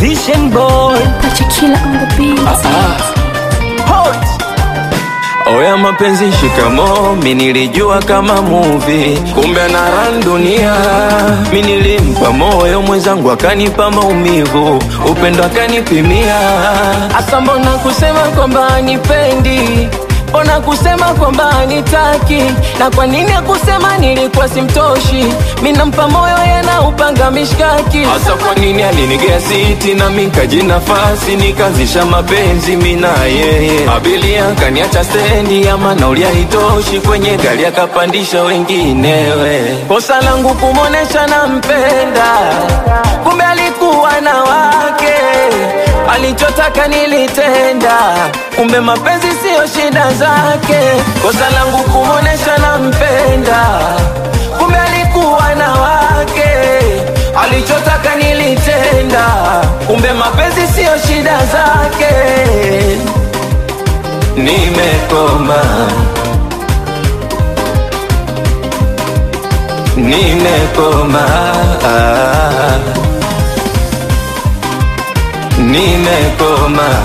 Musician boy Pachikila on the beat. Hot. Oya mapenzi shikamo, mi nilijua kama movie, kumbe anaran dunia. Mi nilimpa moyo mwenzangu akanipa maumivu, upendo akanipimia. Asa mbona kusema kwamba anipendi Mbona kusema kwamba anitaki na kwa nini akusema nilikuwa simtoshi? Mi nampa moyo yana upanga mishkaki. Hasa kwa nini alinigea siti na mi nikaji nafasi nikazisha mapenzi mi na yeye. Abilia kaniacha stendi ama nauli haitoshi kwenye gari akapandisha wenginewe. Kosa langu kumonesha nampenda, kumbe alikuwa na wake alichotaka nilitenda, kumbe mapenzi siyo shida zake. Kosa langu kumuonesha nampenda, kumbe alikuwa na wake. Alichotaka nilitenda, kumbe mapenzi siyo shida zake. Nimekoma, nimekoma ah. Nimekoma,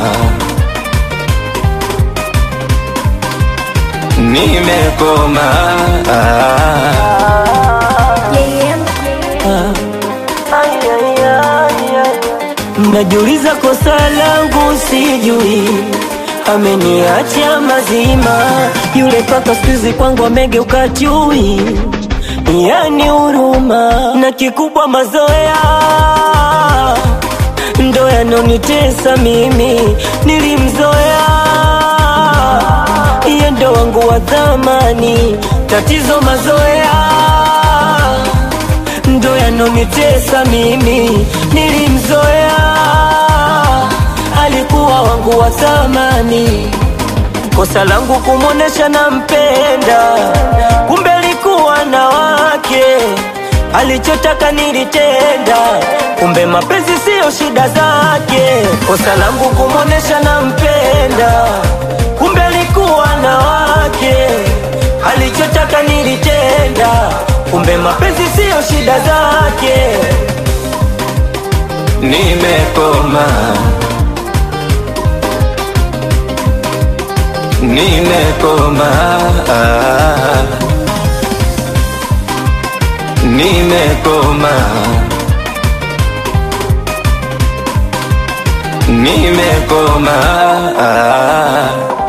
nimekoma Najiuliza kosa langu sijui, ameniacha mazima yule paka skuizi kwangu amegeuka chui, yani huruma na kikubwa mazoea ndo yanonitesa mimi, nilimzoea iye ndo wangu wa thamani, tatizo mazoea ndo yanonitesa mimi, nilimzoea alikuwa wangu wa thamani, kosa langu kumwonesha nampenda, kumbe alikuwa na wake alichotaka nilitenda, kumbe mapenzi siyo shida zake. Kosa langu kumwonesha nampenda, kumbe alikuwa na wake. Alichotaka nilitenda, kumbe mapenzi siyo shida zake. Nimekoma, nimekoma ah. Nimekoma, nimekoma ah.